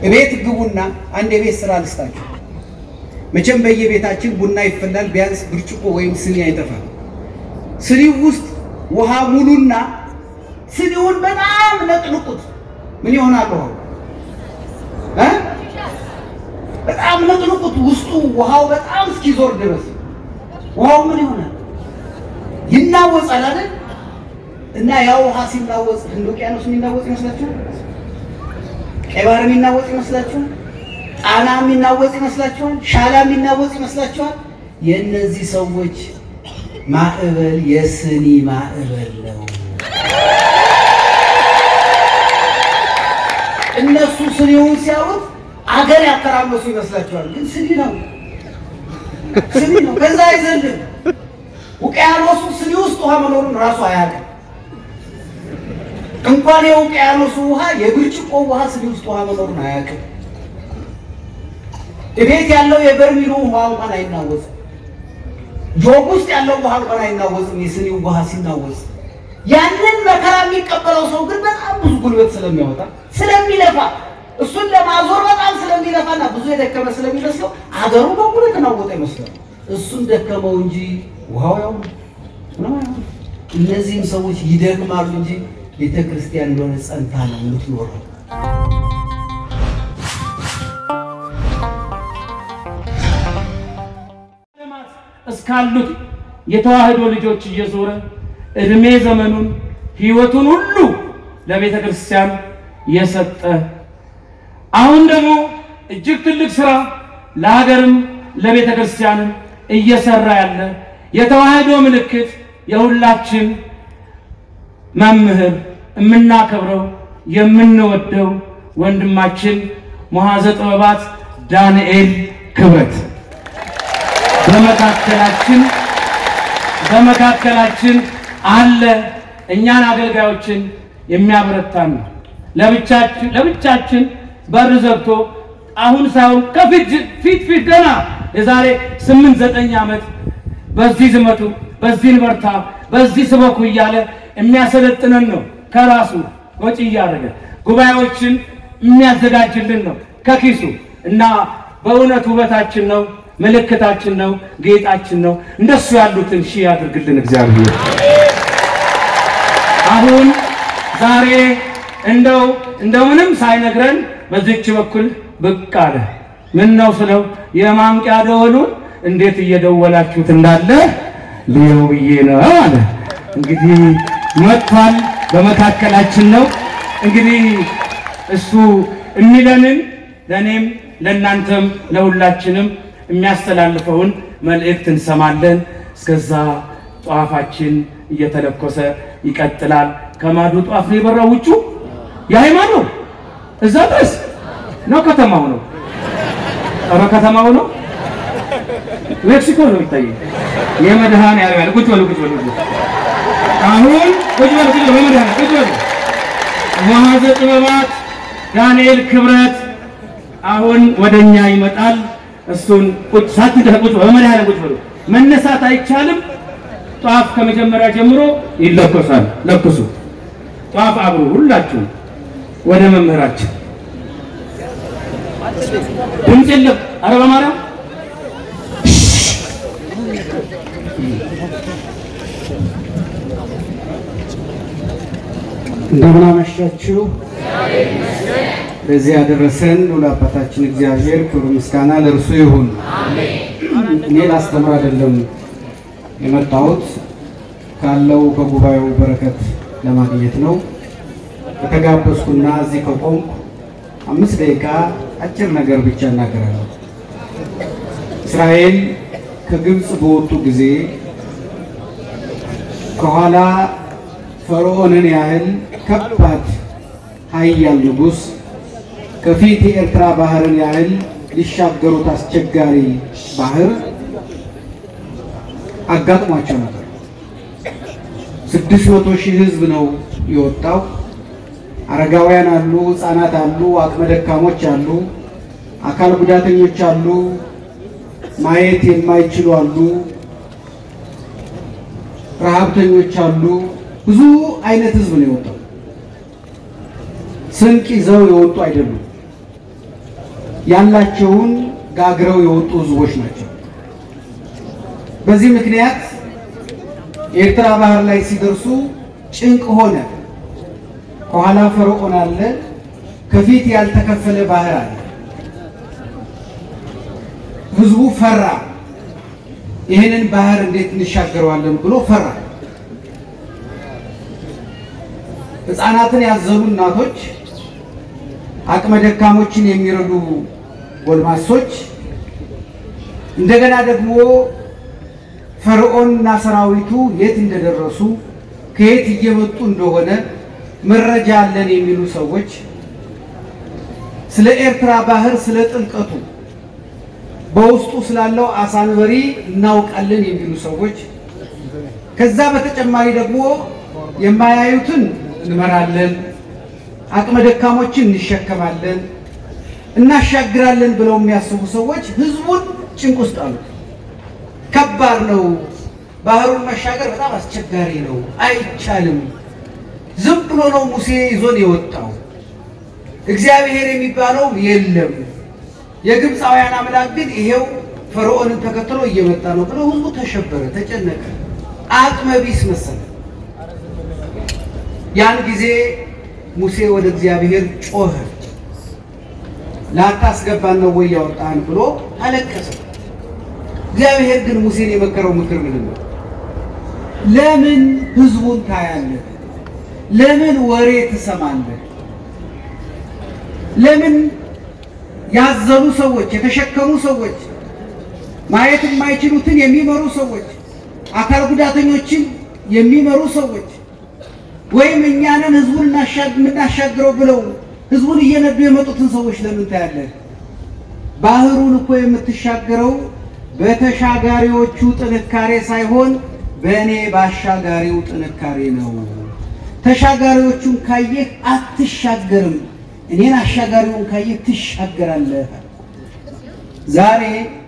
እቤት ግቡና አንድ የቤት ስራ ልስጣችሁ። መቼም በየቤታችን ቡና ይፈላል። ቢያንስ ብርጭቆ ወይም ስኒ አይጠፋም። ስኒው ውስጥ ውሃ ሙሉና ስኒውን በጣም ነቅንቁት። ምን ይሆናል ውሃው እ በጣም ነቅንቁት። ውስጡ ውሃው በጣም እስኪዞር ድረስ ውሃው ምን ይሆናል? ይናወጻል አይደል? እና ያ ውሃ ሲናወጽ ህንድ ውቅያኖስ የሚናወጽ ይመስላችኋል? ቀይ ባህር የሚናወጽ ይመስላችኋል? ጣና የሚናወጽ ይመስላችኋል? ሻላ የሚናወጽ ይመስላችኋል? የእነዚህ ሰዎች ማዕበል የስኒ ማዕበል ነው። እነሱ ስኒውን ሲያዩት አገር ያተራመሱ ይመስላችኋል? ግን ስኒ ነው፣ ስኒ ነው። ከዛ አይዘልም። ውቅያኖሱ ስኒ ውስጥ ውሃ መኖሩን ራሱ አያውቅም። እንኳን የውቅያኖሱ ውሃ የብርጭቆ ውሃ ስኒ ውስጥ ውሃ መኖሩን አያውቅም። እቤት ያለው የበርሚሉ ውሃ እንኳን አይናወጽም። ጆግ ውስጥ ያለው ውሃ እንኳን አይናወጽም። የስኒው ውሃ ሲናወጽ ያንን መከራ የሚቀበለው ሰው ግን በጣም ብዙ ጉልበት ስለሚያወጣ ስለሚለፋ እሱን ለማዞር በጣም ስለሚለፋና ብዙ የደከመ ስለሚመስለው አገሩ በሙሉ የተናወጠ ይመስላል። እሱን ደከመው እንጂ ውሃው ያው ነው። እነዚህም ሰዎች ይደክማሉ እንጂ ቤተ ክርስቲያን እንደሆነ ጸንታ ነው የምትኖረው። እስካሉት የተዋህዶ ልጆች እየዞረ እድሜ ዘመኑን ሕይወቱን ሁሉ ለቤተ ክርስቲያን የሰጠ አሁን ደግሞ እጅግ ትልቅ ስራ ለሀገርም ለቤተ ክርስቲያንም እየሰራ ያለ የተዋህዶ ምልክት የሁላችን መምህር የምናከብረው የምንወደው ወንድማችን መሐዘ ጥበባት ዳንኤል ክብረት በመካከላችን በመካከላችን አለ። እኛን አገልጋዮችን የሚያበረታን ነው። ለብቻችን ለብቻችን በር ዘግቶ አሁን ሳይሆን ከፊት ፊት ፊት ገና የዛሬ ስምንት ዘጠኝ ዓመት በዚህ ዝመቱ፣ በዚህ በርታ፣ በዚህ ስበኩ እያለ የሚያሰለጥነን ነው። ከራሱ ወጪ እያደረገ ጉባኤዎችን የሚያዘጋጅልን ነው ከኪሱ እና በእውነት ውበታችን ነው፣ ምልክታችን ነው፣ ጌጣችን ነው። እንደሱ ያሉትን ሺህ ያድርግልን እግዚአብሔር። አሁን ዛሬ እንደው እንደምንም ሳይነግረን በዚች በኩል ብቅ አለ። ምን ነው ስለው የማንቂያ ደወሉን እንዴት እየደወላችሁት እንዳለ ልየው ብዬ ነው አለ። እንግዲህ መጥቷል፣ በመካከላችን ነው። እንግዲህ እሱ የሚለንን ለእኔም ለእናንተም ለሁላችንም የሚያስተላልፈውን መልእክት እንሰማለን። እስከዛ ጧፋችን እየተለኮሰ ይቀጥላል። ከማዶ ጧፍ ነው የበራው ውጩ የሃይማኖት እዛ ድረስ ነው። ከተማው ነው። ኧረ ከተማው ነው። ሜክሲኮ ነው የሚታየው። የመድኃኔዓለም ያለ ቁጭ በሉ ቁጭ በሉ ቁጭ በሉ። አሁን ቁጭ በሉ ቁጭ በሉ በመድኃኔዓለም ቁጭ በሉ። መሐዘ ጥበባት ዳንኤል ክብረት አሁን ወደኛ ይመጣል። እሱን ቁጭ ሳትደህ ቁጭ በሉ በመድኃኔዓለም ቁጭ በሉ። መነሳት አይቻልም። ጧፍ ከመጀመሪያ ጀምሮ ይለኮሳል። ለኩሱ ጧፍ አብሩ ሁላችሁም ወደ መምህራችን ድምፅ የለም። ኧረ በማርያም እንደምን አመሻችሁ። ለዚህ ያደረሰን ልዑል አባታችን እግዚአብሔር ክብር ምስጋና ለእርሱ ይሁን። እኔ ላስተምር አይደለም የመጣሁት ካለው ከጉባኤው በረከት ለማግኘት ነው። ከተጋበዝኩና እዚህ ከቆምኩ አምስት ደቂቃ አጭር ነገር ብቻ እናገራለሁ። እስራኤል ከግብፅ በወጡ ጊዜ ከኋላ ፈርዖንን ያህል ከባድ ኃያል ንጉሥ ከፊት የኤርትራ ባህርን ያህል ሊሻገሩት አስቸጋሪ ባህር አጋጥሟቸው ነበር። ስድስት መቶ ሺህ ሕዝብ ነው የወጣው። አረጋውያን አሉ፣ ሕፃናት አሉ፣ አቅመ ደካሞች አሉ፣ አካል ጉዳተኞች አሉ፣ ማየት የማይችሉ አሉ፣ ረሃብተኞች አሉ። ብዙ አይነት ሕዝብ ነው የወጣው። ስንቅ ይዘው የወጡ አይደሉም። ያላቸውን ጋግረው የወጡ ህዝቦች ናቸው። በዚህ ምክንያት የኤርትራ ባህር ላይ ሲደርሱ ጭንቅ ሆነ። ከኋላ ፈርዖን አለ፣ ከፊት ያልተከፈለ ባህር አለ። ህዝቡ ፈራ። ይህንን ባህር እንዴት እንሻገረዋለን ብሎ ፈራ። ህፃናትን ያዘሉ እናቶች፣ አቅመ ደካሞችን የሚረዱ ጎልማሶች፣ እንደገና ደግሞ ፈርዖንና ሰራዊቱ የት እንደደረሱ ከየት እየመጡ እንደሆነ መረጃ አለን የሚሉ ሰዎች ስለ ኤርትራ ባህር ስለ ጥልቀቱ በውስጡ ስላለው አሳንበሪ እናውቃለን የሚሉ ሰዎች ከዛ በተጨማሪ ደግሞ የማያዩትን እንመራለን፣ አቅመ ደካሞችን እንሸከማለን፣ እናሻግራለን ብለው የሚያስቡ ሰዎች ህዝቡን ጭንቅ ውስጥ አሉት። ከባድ ነው፣ ባህሩን መሻገር በጣም አስቸጋሪ ነው፣ አይቻልም። ዝም ብሎ ነው ሙሴ ይዞን የወጣው፣ እግዚአብሔር የሚባለው የለም የግብፃውያን አምላክ ግን ይሄው ፈርዖንን ተከትሎ እየመጣ ነው ብሎ ህዝቡ ተሸበረ፣ ተጨነቀ፣ አቅመ ቢስ መሰለ። ያን ጊዜ ሙሴ ወደ እግዚአብሔር ጮኸ። ላታስገባን ነው ወይ ያወጣህን ብሎ አለቀሰ። እግዚአብሔር ግን ሙሴን የመከረው ምክር ምንድን ነው? ለምን ህዝቡን ታያለህ? ለምን ወሬ ትሰማለህ? ለምን ያዘኑ ሰዎች፣ የተሸከሙ ሰዎች፣ ማየት የማይችሉትን የሚመሩ ሰዎች፣ አካል ጉዳተኞችን የሚመሩ ሰዎች ወይም እኛንን ህዝቡን የምናሻግረው ብለው ህዝቡን እየነዱ የመጡትን ሰዎች ለምን ታያለህ? ባህሩን እኮ የምትሻገረው በተሻጋሪዎቹ ጥንካሬ ሳይሆን በእኔ በአሻጋሪው ጥንካሬ ነው። ተሻጋሪዎቹን ካየህ አትሻገርም፣ እኔን አሻጋሪውን ካየህ ትሻገራለህ። ዛሬ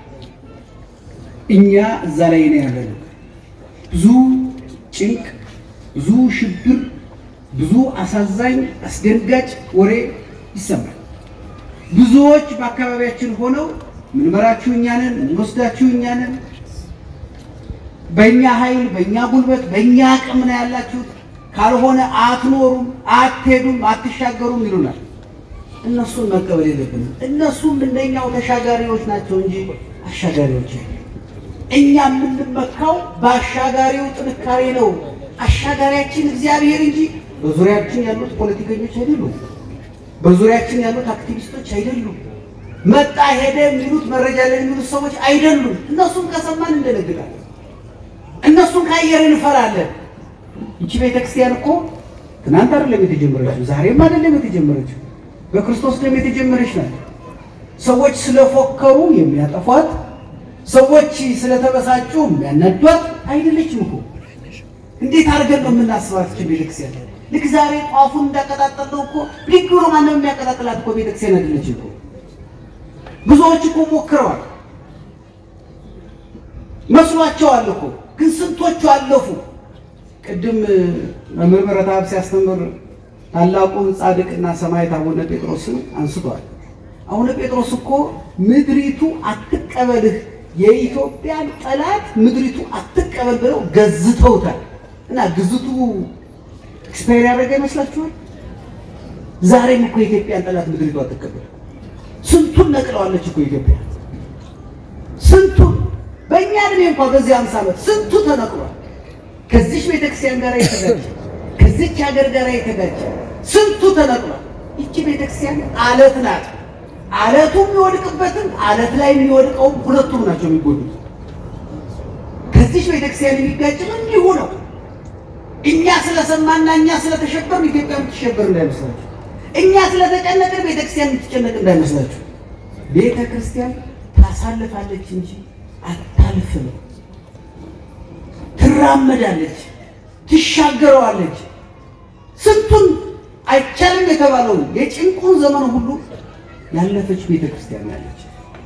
እኛ እዛ ላይ ነው ያለነው። ብዙ ጭንቅ፣ ብዙ ሽብር፣ ብዙ አሳዛኝ አስደንጋጭ ወሬ ይሰማል። ብዙዎች በአካባቢያችን ሆነው ምንመራችሁ እኛ ነን፣ ምንወስዳችሁ እኛ ነን፣ በእኛ ኃይል፣ በእኛ ጉልበት፣ በእኛ አቅም ነው ያላችሁት፣ ካልሆነ አትኖሩም፣ አትሄዱም፣ አትሻገሩም ይሉናል። እነሱን መቀበል የለብንም። እነሱም እንደኛው ተሻጋሪዎች ናቸው እንጂ አሻጋሪዎች አይደሉም። እኛ የምንመካው በአሻጋሪው ጥንካሬ ነው። አሻጋሪያችን እግዚአብሔር እንጂ በዙሪያችን ያሉት ፖለቲከኞች አይደሉም። በዙሪያችን ያሉት አክቲቪስቶች አይደሉም። መጣ ሄደ የሚሉት መረጃ ላይ የሚሉት ሰዎች አይደሉም። እነሱን ከሰማን እንደነግጣለን። እነሱን ካየር እንፈራለን። ይቺ ቤተክርስቲያን እኮ ትናንት አይደለም የተጀመረችው፣ ዛሬም አይደለም የተጀመረችው፣ በክርስቶስ ደም የተጀመረች ናት። ሰዎች ስለፎከሩ የሚያጠፏት፣ ሰዎች ስለተበሳጩ የሚያናዷት አይደለችም እኮ። እንዴት አድርገን ነው የምናስባት ይቺ ቤተክርስቲያን? ልክ ዛሬ ጧፉን እንዳቀጣጠለው እኮ ልክ ብሎ ማንም የሚያቀጣጥላት እኮ ቤተክርስቲያን አይደለች እኮ። ብዙዎች እኮ ሞክረዋል፣ መስሏቸዋል እኮ ግን ስንቶቹ አለፉ። ቅድም መምህር ምረትአብ ሲያስተምር ታላቁን ጻድቅና ሰማዕት አቡነ ጴጥሮስን አንስቷል። አቡነ ጴጥሮስ እኮ ምድሪቱ አትቀበልህ፣ የኢትዮጵያን ጠላት ምድሪቱ አትቀበል ብለው ገዝተውታል። እና ግዝቱ ኤክስፓየር ያደረገ ይመስላችኋል? ዛሬም እኮ የኢትዮጵያን ጠላት ምድሪቱ አትቀበል። ስንቱን ነቅለዋለች እኮ ኢትዮጵያ። ስንቱን በእኛ እድሜ እንኳ በዚህ አምሳ ዓመት ስንቱ ተነቅሏል። ከዚች ቤተክርስቲያን ጋር የተጋጨ ከዚች ሀገር ጋር የተጋጨ ስንቱ ተነቅሏል። ይቺ ቤተክርስቲያን አለት ናት። አለቱ የሚወድቅበትም አለት ላይ የሚወድቀውም ሁለቱም ናቸው የሚጎዱት። ከዚች ቤተክርስቲያን የሚጋጭም እንዲሁ ነው። እኛ ስለሰማና እኛ ስለተሸበርን ኢትዮጵያ የምትሸበር እንዳይመስላችሁ። እኛ ስለተጨነቅን ቤተክርስቲያን የምትጨነቅ እንዳይመስላችሁ። ቤተክርስቲያን ታሳልፋለች እንጂ አታልፍም። ትራመዳለች፣ ትሻገረዋለች። ስንቱን አይቻልም የተባለውን የጭንቁን ዘመን ሁሉ ያለፈች ቤተክርስቲያን ያለች።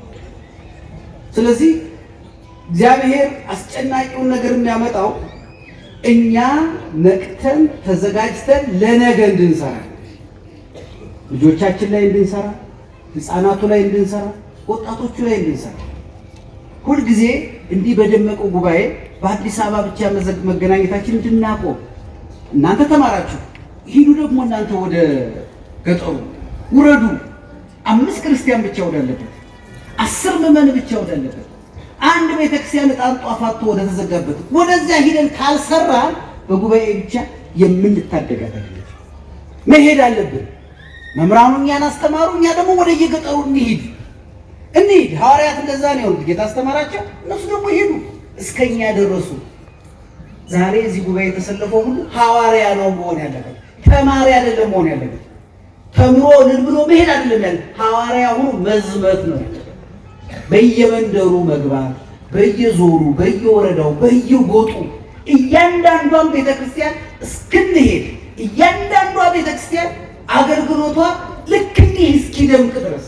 ስለዚህ እግዚአብሔር አስጨናቂውን ነገር የሚያመጣው እኛ ነቅተን ተዘጋጅተን ለነገ እንድንሰራ ልጆቻችን ላይ እንድንሰራ ህፃናቱ ላይ እንድንሰራ፣ ወጣቶቹ ላይ እንድንሰራ ሁልጊዜ እንዲህ በደመቀው ጉባኤ በአዲስ አበባ ብቻ መዘግ መገናኘታችን እንድናቆም እናንተ ተማራችሁ፣ ሂዱ ደግሞ እናንተ ወደ ገጠሩ ውረዱ። አምስት ክርስቲያን ብቻ ወዳለበት፣ አስር ምዕመን ብቻ ወዳለበት፣ አንድ ቤተክርስቲያን ዕጣን ጧፋቶ ወደ ተዘጋበት ወደዚያ ሂደን ካልሰራን በጉባኤ ብቻ የምንታደጋት አይደለች። መሄድ አለብን። መምህራኑ እኛን አስተማሩ፣ እኛ ደግሞ ወደ የገጠሩ እንሂድ እንሂድ። ሐዋርያት እንደዛ ነው የሆኑት። ጌታ አስተማራቸው፣ እነሱ ደግሞ ሄዱ፣ እስከኛ ደረሱ። ዛሬ እዚህ ጉባኤ የተሰለፈው ሁሉ ሐዋርያ ነው መሆን ያለበት፣ ተማሪ አይደለም መሆን ያለበት። ተምሮ እልል ብሎ መሄድ አይደለም ያለ ሐዋርያ ሆኖ መዝመት ነው ያለበት። በየመንደሩ መግባት፣ በየዞሩ፣ በየወረዳው፣ በየጎጡ እያንዳንዷን ቤተክርስቲያን እስክንሄድ እያንዳንዷ ቤተክርስቲያን አገልግሎቷ ልክ እንዲህ እስኪደምቅ ድረስ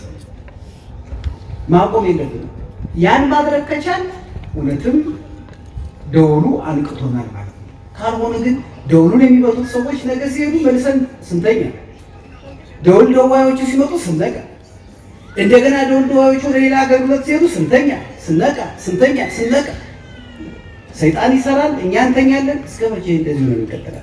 ማቆም የለብንም። ያን ማድረግ ከቻል እውነትም ደውሉ አንቅቶናል ማለት ነው። ካልሆነ ግን ደውሉን የሚመቱት ሰዎች ነገ ሲሄዱ መልሰን ስንተኛ፣ ደውል ደዋዮቹ ሲመጡ ስንነቃ፣ እንደገና ደውል ደዋዮቹ ወደ ሌላ አገልግሎት ሲሄዱ ስንተኛ፣ ስነቃ፣ ስንተኛ፣ ስነቃ፣ ሰይጣን ይሰራል፣ እኛ እንተኛለን። እስከ መቼ እንደዚህ ነው ይቀጥላል?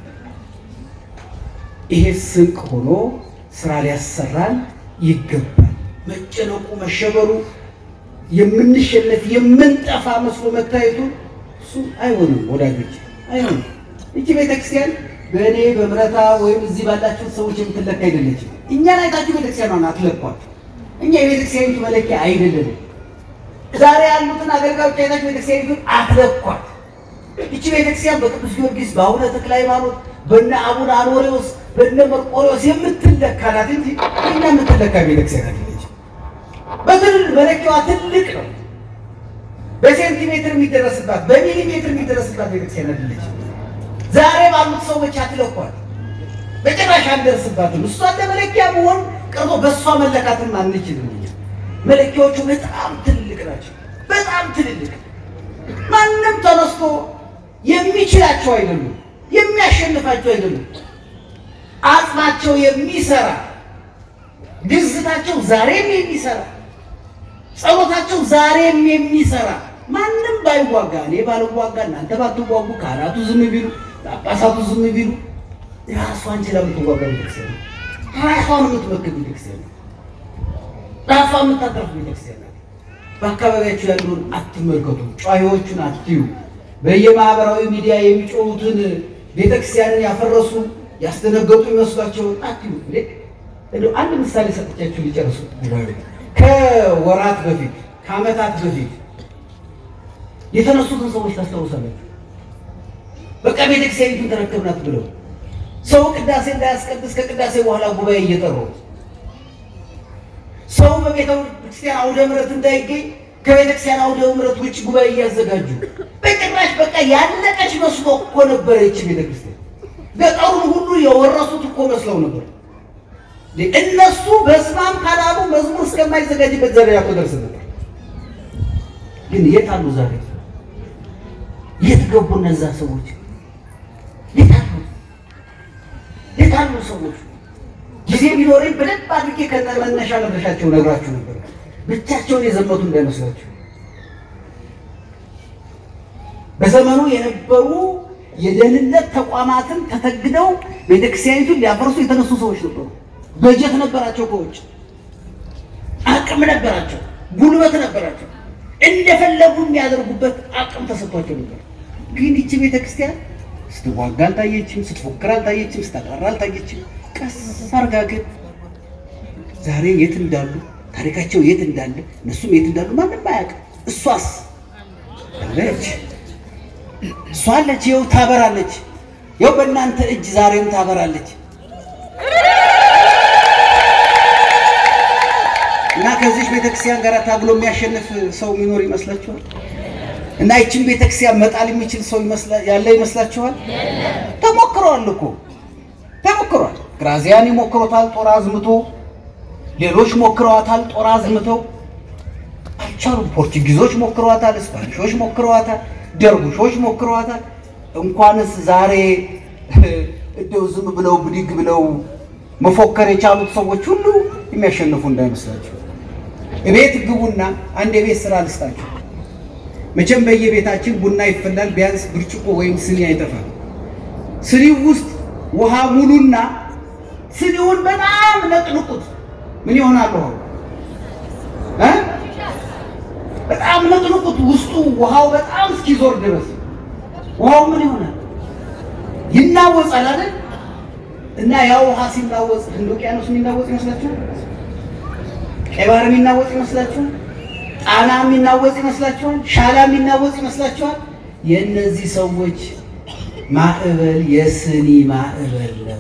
ይሄ ስንቅ ሆኖ ስራ ሊያሰራን ይገባል። መጨነቁ መሸበሩ የምንሸነፍ የምንጠፋ መስሎ መታየቱ እሱ አይሆንም ወዳጆች፣ አይሆንም። እቺ ቤተክርስቲያን በእኔ በምረታ ወይም እዚህ ባላችሁ ሰዎች የምትለካ አይደለችም። እኛን አይታችሁ ቤተክርስቲያኗን አትለኳት። እኛ የቤተክርስቲያኒቱ መለኪያ አይደለንም። ዛሬ ያሉትን አገልጋዮች አይታችሁ ቤተክርስቲያኒቱን አትለኳት። እቺ ቤተክርስቲያን በቅዱስ ጊዮርጊስ በአቡነ ተክለ ሃይማኖት በነ አቡነ አኖሬዎስ በነ መርቆሬዎስ የምትለካ ናት እንጂ እኛ የምትለካ ቤተክርስቲያን አይደለች። በትል መለኪያዋ ትልቅ ነው። በሴንቲሜትር የሚደረስባት በሚሊሜትር የሚደረስባት ቤተክርስቲያን አይደለች። ዛሬ ባሉት ሰዎች አትለኳት፣ በጭራሽ አንደርስባትም። እሷ እንደ መለኪያ መሆን ቀርቶ በእሷ መለካትም አንችልም። እኛ መለኪያዎቹ በጣም ትልልቅ ናቸው። በጣም ትልልቅ ማንም ተነስቶ የሚችላቸው አይደሉም፣ የሚያሸንፋቸው አይደሉም። አጽማቸው የሚሰራ ግዝታቸው ዛሬም የሚሰራ ጸሎታቸው ዛሬም የሚሰራ ማንም ባይዋጋ እኔ ባልዋጋ እናንተ ባትዋጉ ካህናቱ ዝም ቢሉ ጳጳሳቱ ዝም ቢሉ ራሷን ችላ የምትዋጋ ቤተክርስቲያን ነው። ራሷን የምትመክር ቤተክርስቲያን ነው። ራሷን የምታጠርፍ ቤተክርስቲያን ነው። በአካባቢያቸው ያለውን አትመልከቱ። ጨዋዎቹን አትዩ። በየማህበራዊ ሚዲያ የሚጮሁትን ቤተክርስቲያንን ያፈረሱ ያስደነገጡ ይመስሏቸው አትዩ። እንደው አንድ ምሳሌ ሰጥቻችሁ ሊጨርሱ ከወራት በፊት ከዓመታት በፊት የተነሱትን ሰዎች ታስታውሳላችሁ። በቃ ቤተክርስቲያኒቱን ተረከብናት ብለው ሰው ቅዳሴ እንዳያስቀድስ ከቅዳሴ በኋላ ጉባኤ እየጠሩ ሰው በቤተ ክርስቲያን አውደ ምሕረት እንዳይገኝ ከቤተክርስቲያን አውደ ምሕረት ውጭ ጉባኤ እያዘጋጁ በጭራሽ በቃ ያለቀች መስሎ እኮ ነበረ ይቺ ቤተክርስቲያን። ገጠሩን ሁሉ የወረሱት እኮ መስለው ነበር። እነሱ በስማም ካላሉ መዝሙር እስከማይዘጋጅበት ደረጃ እኮ ደርስ ነበር። ግን የት አሉ ዛሬ? የት ገቡ እነዛ ሰዎች? የት አሉ? የት አሉ ሰዎች? ጊዜ ቢኖረኝ በደንብ አድርጌ ከነመነሻ መድረሻቸው ነግራችሁ ነበር። ብቻቸውን የዘመቱ እንዳይመስላችሁ። በዘመኑ የነበሩ የደህንነት ተቋማትን ተተግደው ቤተክርስቲያኒቱን ሊያፈርሱ የተነሱ ሰዎች ነበሩ። በጀት ነበራቸው፣ ከውጭ አቅም ነበራቸው፣ ጉልበት ነበራቸው። እንደፈለጉ የሚያደርጉበት አቅም ተሰጥቷቸው ነበር። ግን ይቺ ቤተክርስቲያን ስትዋጋ አልታየችም፣ ስትፎክር አልታየችም፣ ስታቀራ አልታየችም። ቀስ አርጋ ግን ዛሬ የት እንዳሉ ታሪካቸው የት እንዳለ እነሱም የት እንዳሉ ማንም አያውቅም። እሷስ አለች፣ እሷ አለች፣ ይኸው ታበራለች። ይኸው በእናንተ እጅ ዛሬም ታበራለች። እና ከዚህ ቤተክርስቲያን ጋር ታግሎ የሚያሸንፍ ሰው የሚኖር ይመስላችኋል? እና ይችን ቤተክርስቲያን መጣል የሚችል ሰው ያለ ይመስላችኋል? ተሞክሯል እኮ ተሞክሯል። ግራዚያን ይሞክሮታል፣ ጦር አዝምቶ ሌሎች ሞክረዋታል፣ ጦር አዝምተው አልቻሉም። ፖርቱጊዞች ሞክረዋታል፣ ስፓኒሾች ሞክረዋታል፣ ደርቡሾች ሞክረዋታል። እንኳንስ ዛሬ እንደው ዝም ብለው ብድግ ብለው መፎከር የቻሉት ሰዎች ሁሉ የሚያሸንፉ እንዳይመስላችሁ እቤት ግቡና አንድ የቤት ስራ ልስጣችሁ። መቼም በየቤታችን ቡና ይፈላል፣ ቢያንስ ብርጭቆ ወይም ስኒ አይጠፋም። ስኒው ውስጥ ውሃ ሙሉና ስኒውን በጣም ነቅንቁት። ምን ይሆናል? ውሃው እ በጣም ነቅንቁት። ውስጡ ውሃው በጣም እስኪዞር ድረስ ውሃው ምን ይሆናል? ይናወጻል አይደል? እና ያ ውሃ ሲናወጽ ህንድ ውቅያኖስ የሚናወጽ ይመስላችኋል? ቀይ ባህር የሚናወጽ ይመስላችኋል? ጣና የሚናወጽ ይመስላችኋል? ሻላ የሚናወጽ ይመስላችኋል? የእነዚህ ሰዎች ማዕበል የስኒ ማዕበል ነው።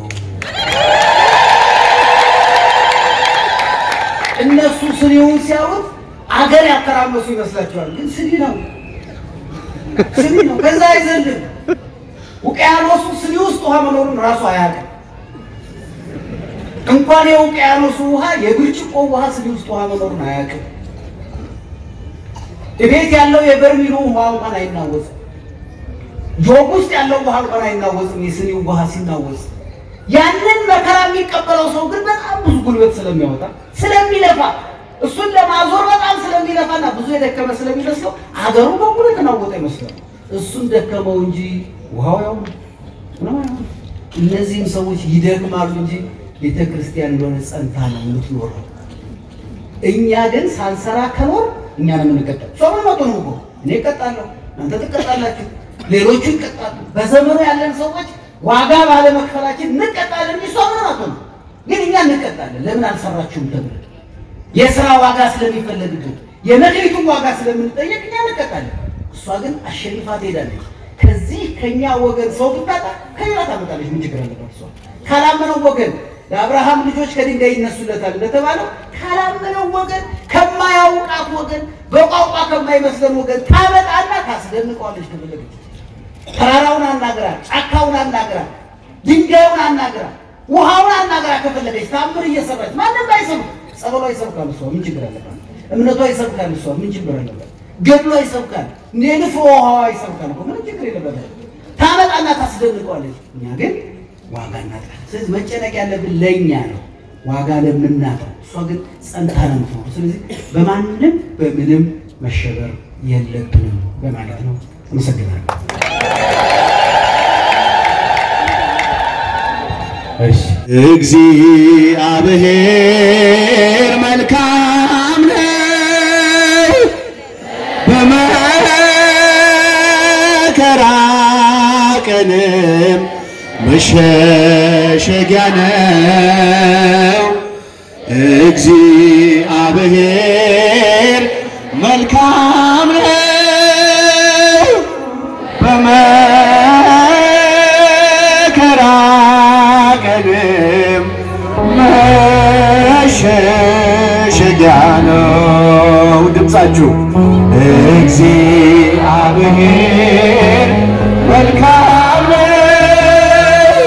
እነሱ ስኒውን ሲያዩት አገር ያተራመሱ ይመስላችኋል? ግን ስኒ ነው፣ ስኒ ነው። ከዛ አይዘልም። ውቅያኖሱ ስኒ ውስጥ ውሃ መኖሩን ራሱ አያውቅም። እንኳን የውቅያኖሱ ውሃ የብርጭቆ ውሃ ስኒ ውስጥ ውሃ መኖሩን አያውቅም። እቤት ያለው የበርሚሉ ውሃ እንኳን አይናወጽም። ጆግ ውስጥ ያለው ውሃ እንኳን አይናወጽም። የስኒው ውሃ ሲናወጽ ያንን መከራ የሚቀበለው ሰው ግን በጣም ብዙ ጉልበት ስለሚያወጣ ስለሚለፋ እሱን ለማዞር በጣም ስለሚለፋና ብዙ የደከመ ስለሚመስለው አገሩ በሙሉ የተናወጠ ይመስላል። እሱን ደከመው እንጂ ውሃው ያው ነው። እነዚህም ሰዎች ይደክማሉ እንጂ ቤተ ክርስቲያን እንደሆነ ጸንታ ነው የምትኖረው። እኛ ግን ሳንሰራ ከኖር እኛ ነው የምንቀጣው። ሰው ምን መጡ ነው እኮ እኔ እቀጣለሁ፣ እናንተ ትቀጣላችሁ፣ ሌሎቹ ይቀጣሉ። በዘመኑ ያለን ሰዎች ዋጋ ባለመክፈላችን እንቀጣለን እንጂ ሰው ምን መጡ ነው። ግን እኛ እንቀጣለን። ለምን አልሰራችሁም ተብለን የስራ ዋጋ ስለሚፈለግብን የመክሊቱን ዋጋ ስለምንጠየቅ እኛ እንቀጣለን። እሷ ግን አሸንፋ ትሄዳለች። ከዚህ ከኛ ወገን ሰው ብታጣ ከሌላ ታመጣለች። ምን ችግር አለባት? እሷ ካላመነው ወገን ለአብርሃም ልጆች ከድንጋይ ይነሱለታል እንደተባለው ካላመነው ወገን ከማያውቃት ወገን በቋንቋ ከማይመስለን ወገን ታመጣና ታስደንቀዋለች። ከፈለገች ተራራውን አናግራ፣ ጫካውን አናግራ፣ ድንጋዩን አናግራ፣ ውሃውን አናግራ ከፈለገች ታምር እየሰራች ማንም አይሰብክ። ጸበሏ ይሰብካል እሷ ምን ችግር አለባት? እምነቷ ይሰብካል እሷ ምን ችግር አለባት? ገድሏ ይሰብካል፣ ንፍሮ ውሃዋ ይሰብካል እኮ ምንም ችግር የለበትም። ታመጣና ታስደንቀዋለች። እኛ ግን ዋጋ እናጣለን። ስለዚህ መጨነቅ ያለብን ለእኛ ነው፣ ዋጋ ለምናጣው። እሷ ግን ጸንታ ነው የምትኖረው። ስለዚህ በማንም በምንም መሸበር የለብንም በማለት ነው። አመሰግናለሁ። እሺ እግዚአብሔር መልካም ነው፣ በመከራ ቀንም መሸሸጊያ ነው። እግዚአብሔር መልካም ነው፣ በመከራ ቀንም መሸሸጊያ ነው። ድምፃችሁ እግዚአብሔር መልካም ነው፣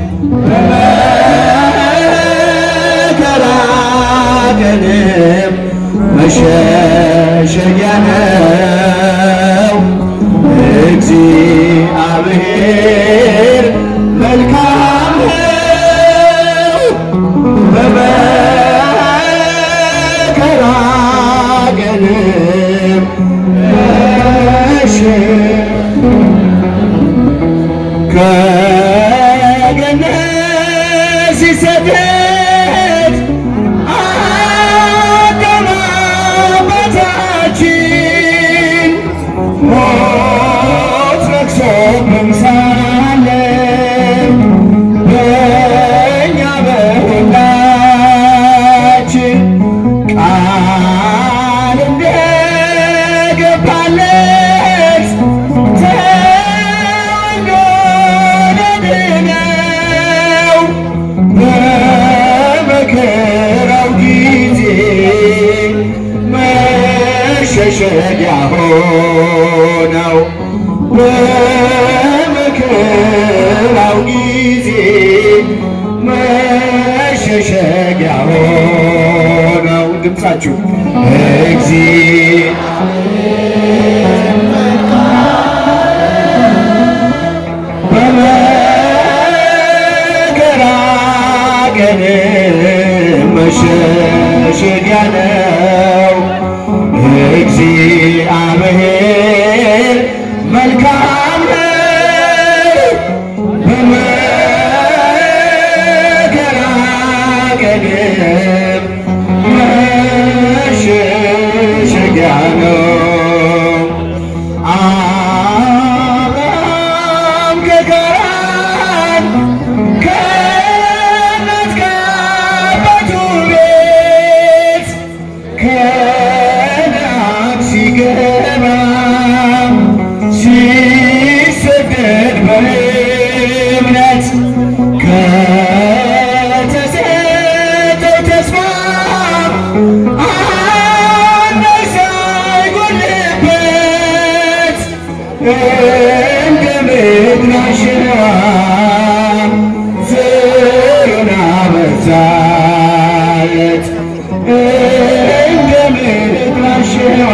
በመከራ ቀንም መሸሸጊያ ነው። እግዚአብሔር መልካም ነው፣ በመከራ ቀንም መሸ- ከገነት ሲሰደድ አዳም አባታችን ሞት ነግሶብን ሳለ በእኛ በሁላችን ቃል እንደገባለት ተወልዶ ለድነው በመከራው ጊዜ መሸሸጊያ ሆነው በመከራው ጊዜ መሸሸጊያ ሆነው ድምፃችሁ በመከራ ቀን መሸሸጊያ ነው። ከነዓን ሲገባ ሲሰደድ በእምነት ከተሰጠው ተስፋ አንዳች ሳይጎልበት እንደ ምድር አሸዋ ዘሩን አበዛለት እንደ ምድር አሸዋ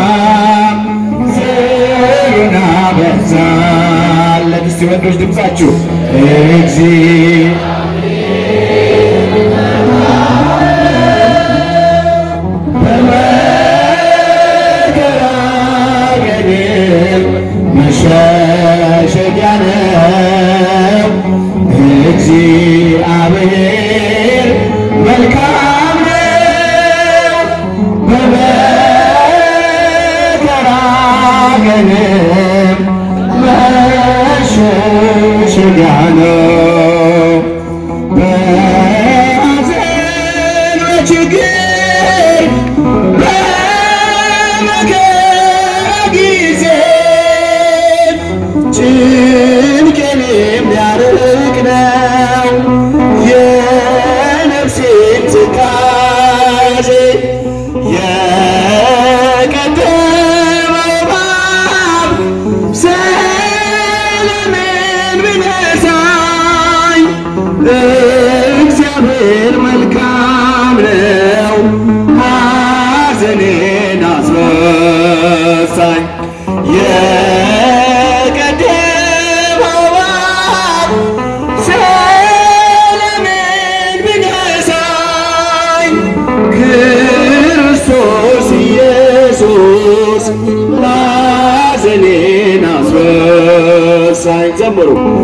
ዘሩን አበዛለት። እስቲ ወንዶች ድምፃችሁ እግዚአብሔር በመከራገር መሸሸጊያ ነው። እግዚአብሔር መልካም ነው። በመከራገር መሸሸጊያ ነው። በሐዘን በችግር በመከራ ጊዜ ጭንቄን የሚያርቅ ነው የነፍሴን ትካዜ የቀደመው እባብ ሰላሜን ቢነሳኝ እግዚአብሔር መልካም ነው፣ ሐዘኔን አስረሳኝ። የቀደመው እባብ ሰላሜን ቢነሳኝ ክርስቶስ ኢየሱስ ሐዘኔን አስረሳኝ። ዘምሩ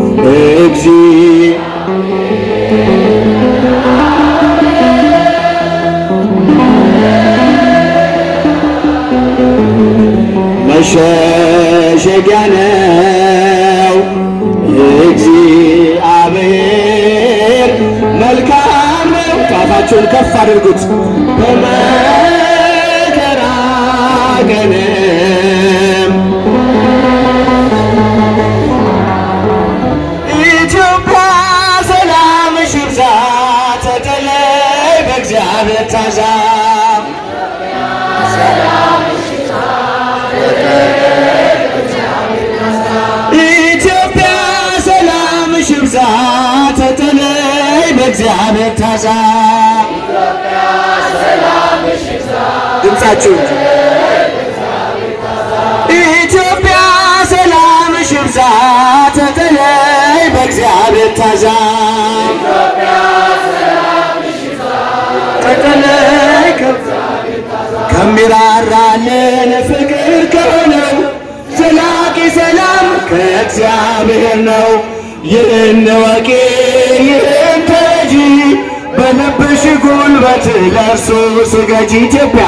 እግዚእ መሸሸጊያ ነው እግዚአብሔር መልካም ነው። ጣታችሁን ከፍ አድርጉት። በመከራ ቀንም ኢትዮጵያ ሰላምሽ ይብዛ፣ ተጠለይ በእግዚአብሔር ታዛ ኢትዮጵያ ሰላምሽ ይብዛ፣ ተጠለይ በእግዚአብሔር ታዛ ድምፃችሁ ኢትዮጵያ ሰላምሽ ይብዛ፣ ተጠለይ በእግዚአብሔር ታዛ ተጠለይ ከሚራራልን ፍቅር ከሆነው ዘላቂ ሰላም ከእግዚአብሔር ነው። ይህን ወቂ ይህን ተረጂ በልብሽ ጉልበት ለእርሱ ስገጂ። ኢትዮጵያ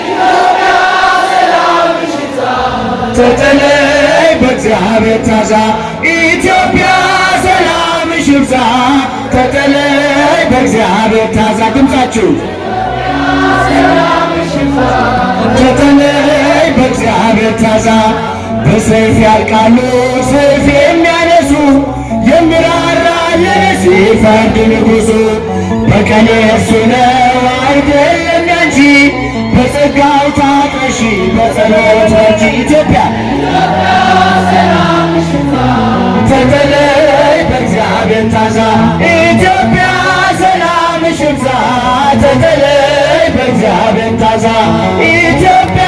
ተጠለይ በእግዚአብሔር ታዛ ኢትዮጵያ ሰላምሽ ይብዛ ተጠለይ በእግዚአብሔር ታዛ ድምፃችሁ ተጠለይ በእግዚአብሔር ታዛ በሰይፍ ያልቃሉ ሰይፍ የሚያነሱ የሚራራ ሲፈርድ ንጉሡ በቀን የእርሱ ነው አይደለም ያንቺ በጸጋው ታጥረሺ በጸሎት በርቺ ኢትዮጵያ ተጠለይ በእግዚአብሔር ታዛ ኢትዮጵያ ሰላምሽ ይብዛ ተጠለይ በእግዚአብሔር ታዛ ኢትዮጵያ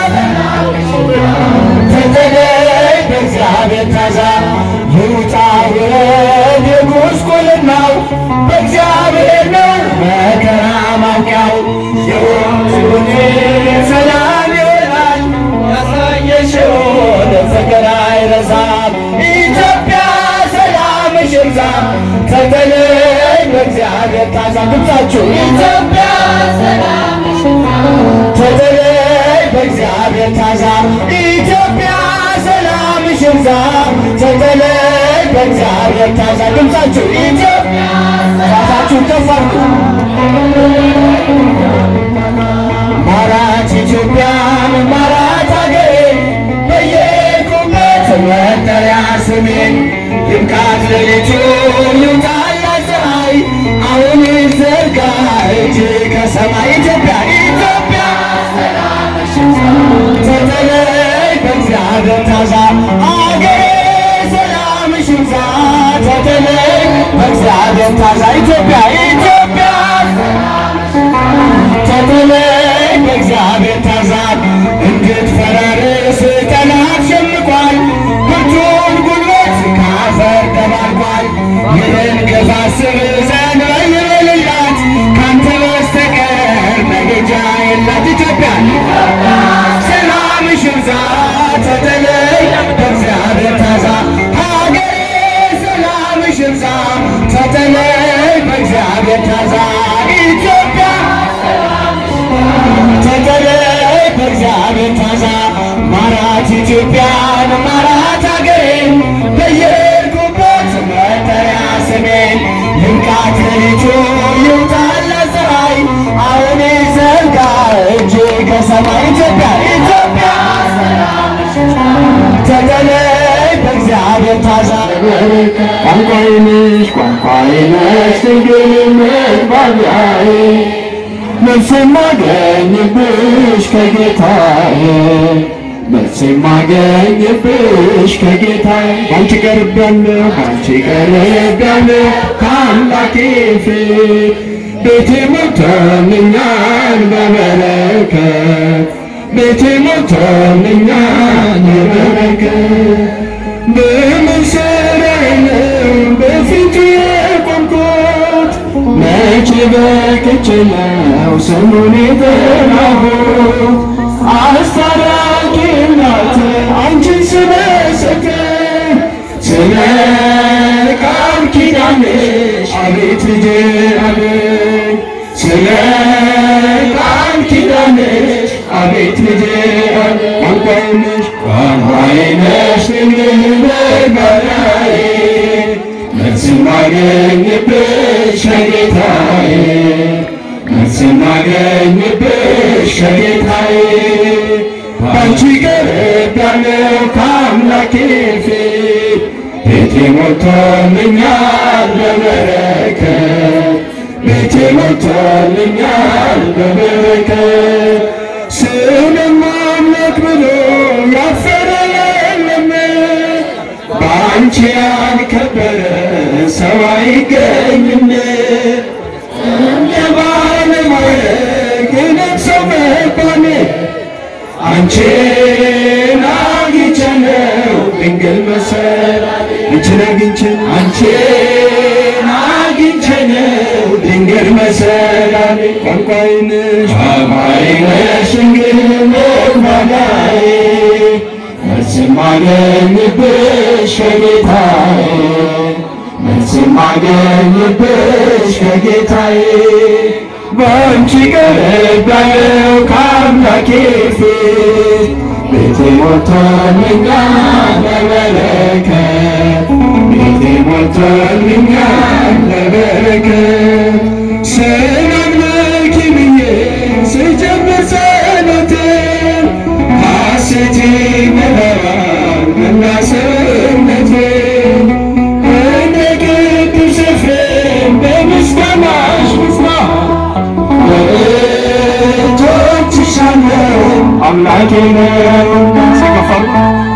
ተጠለይ በእግዚአብሔር ታዛ ይውጣ ውረድ የጉስቁልናው በእግዚአብሔር ነው መከራ ማውቂያው የወንዙን ሰላም ይሆናል ያሳየሽውን ፍቅር አይረሳም ኢትዮጵያ ሰላምሽ ይብዛ ተጠለይ በእግዚአብሔር ታዛ ድምፃችሁ ኢትዮጵያ ተጠለይ በእግዚአብሔር ታዛ ኢትዮጵያ ሰላምሽ ይብዛ ተጠለይ በእግዚአብሔር ታዛ ድምፃችሁ ኢትዮጵያ ራሳችሁን ከፍ አድርጉ። ኢትዮጵያን ማራት አገሬን በየቁበት መጠሪያ ስሜን ይብቃት ሌሊቱ ይውጣላት ፀሐይ አሁን ዘርጋ እጅ ከሰማይ ኢትዮጵያ ኢትዮጵያ ተጠለይ በእግዚአብሔር ታዛ አገሬ ሰላምሽ ይብዛ ተጠለይ በእግዚአብሔር ታዛ ኢትዮጵያ ኢትዮጵያ ተጠለይ በእግዚአብሔር ታዛ እንድትፈራርስ ጠላት ሸምቋል ብርቱን ጉልበት ካፈር ደባልቋል ይህን ግፍ አስብ ዘንድ በይበልላት ካንተ በስተቀር መሄጃ የላት ኢትዮጵያ ሰላምሽ ይብዛ ተጠለይ በእግዚአብሔር ታዛ ሀገሬ ሰላምሽ ይብዛ ተጠለይ በእግዚአብሔር ታዛ ኢትዮጵያ ተጠለይ በእግዚአብሔር ታዛ ማራት ኢትዮጵያን ማራት አገሬን በየሄድኩበት መጠሪያ ስሜን ይብቃት ሌሊቱ ይውጣላት ፀሐይ አሁን ዘርጋ እጅ ከሰማይ ኢትዮጵያ ኢትዮጵያ ተጠለይ በእግዚአብሔር ታዛ ቋንቋዬ ነሽ ቋንቋዬ ነሽ ድንግል መግባቢያዬ መልስ የማገኝብሽ ከጌታዬ መልስ የማገኝብሽ ከጌታዬ ባንቺ ቀርቤያለሁ ባንቺ ቀርቤያለሁ ከአምላኬ ፊት ቤቴ ሞልቶልኛል በበረከት ቤቴ ሞልቶልኛል በበረከት በምን ስራዬ ነው በፊቱ የቆምኩት? መቼ በቅቼ ነው ስሙን የጠራሁት? አስታራቂ እናት አንቺን ስመሰክር ስለ ቃል ኪዳንሽ አቤት ልጄ አለኝ ስለ ቃል ኪዳንሽ አቤት ልጄ አለኝ ቋንቋዬ ነሽ ቋንቋዬ ነሽ ድንግል መግባቢያዬ መልስ የማገኝብሽ ከጌታዬ መልስ የማገኝብሽ ከጌታዬ ባንቺ ቀርቤያለሁ ከአምላኬ ፊት ቤቴ ሞልቶልኛል በበረከት ቤቴ ሞልቶልኛል በበረከት ስምም አምላክ ብሎ ያፈረ የለም በአንቺ ያልከበረ ሰው አይገኝም እንደ ባለማዕረግ ነግሰው መባል አንቺን አግኝቼ ነው ድንግል መሰላል አንቺን አግኝቼ አንቺን አግኝቼ ነው ድንግል መሰላል ቋንቋዬ ነሽ ቋንቋዬ ነሽ ድንግል መግባቢያዬ መልስ የማገኝብሽ ከጌታዬ መልስ የማገኝብሽ ከጌታዬ በአንቺ ቀርቤያለሁ ከአምላኬ ፊት ቤቴ ሞልቶልኛል በበረከት ቤቴ ሞልቶልኛል በበረከት ስላምልክ ብዬ ስጀምር ጸሎቴን ሐሴቴ ይሞላዋል መላ ሰውነቴን እንደ ቅዱስ ኤፍሬም በምስጋናሽ ልጽና በእጆችሽ አለው አምላኬ ነውና ሲከፋሉ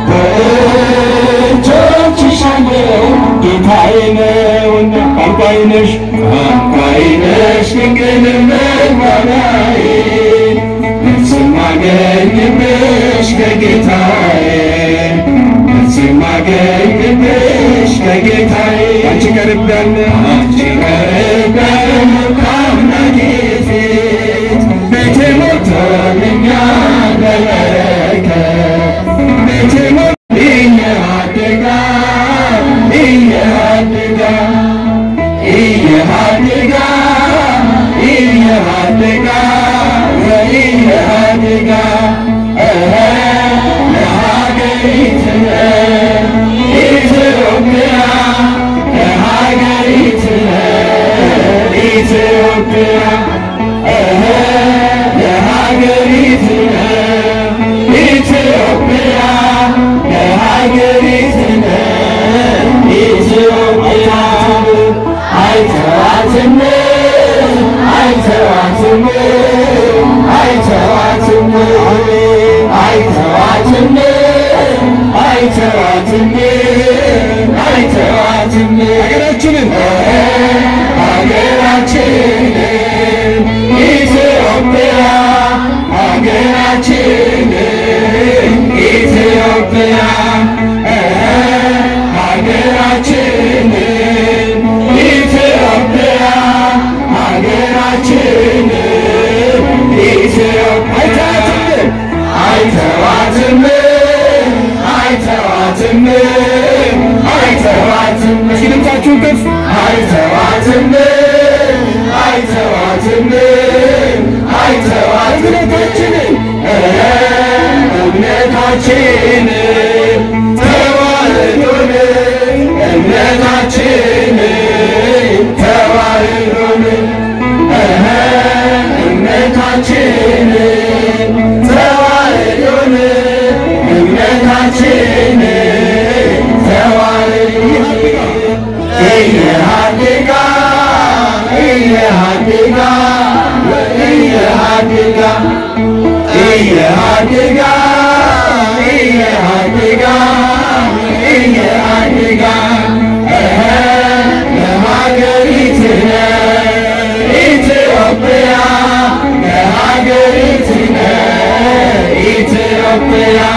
በእጆችሽ አለው ጌታዬ ነውና ቋንቋዬ ነሽ ቋንቋዬ ነሽ ድንግል መግባቢያዬ መልስ የማገኝብሽ ከጌታዬ መልስ የማገኝብሽ ከጌታዬ አንቺ ቀርቤያለሁ አንቺ ቀርቤያለሁ ከአምላኬ ፊት ቤቴ ሞልቶልኛል በበረከት ቤቴ ሞል እየአደጋ እየአደጋ እየአደጋ እየአደጋ ወእየአደጋ እረ ለሀገሪትነ ኢትዮጵያ ለሀገሪትነ ኢትዮጵያ እረ ለሀገሪትነ አይተዋትም አይተዋትም አይተዋትም ሀገራችንን ሀገራችንን ኢትዮጵያ ሀገራችንን ኢትዮጵያ ሀገራችንን ኢትዮጵያ ሀገራችንን ኢትዮጵያ አይተዋትም አይተዋትም አይተዋትም ሲልምታችሁን ከፍ አይተዋትም አይተዋትም አይተዋትም እምነታችንን እምነታችንን ተዋህዶን እምነታችንን ተዋህዶን እምነታችንን ተዋህዶን እምነታችንን ተዋህዶ እየሃድጋ እየሃድጋ እየሃድጋ እየሃድጋ እየሃድጋ እየሃድጋ ለሀገሪትነ ኢትዮጵያ ለሀገሪትነ ኢትዮጵያ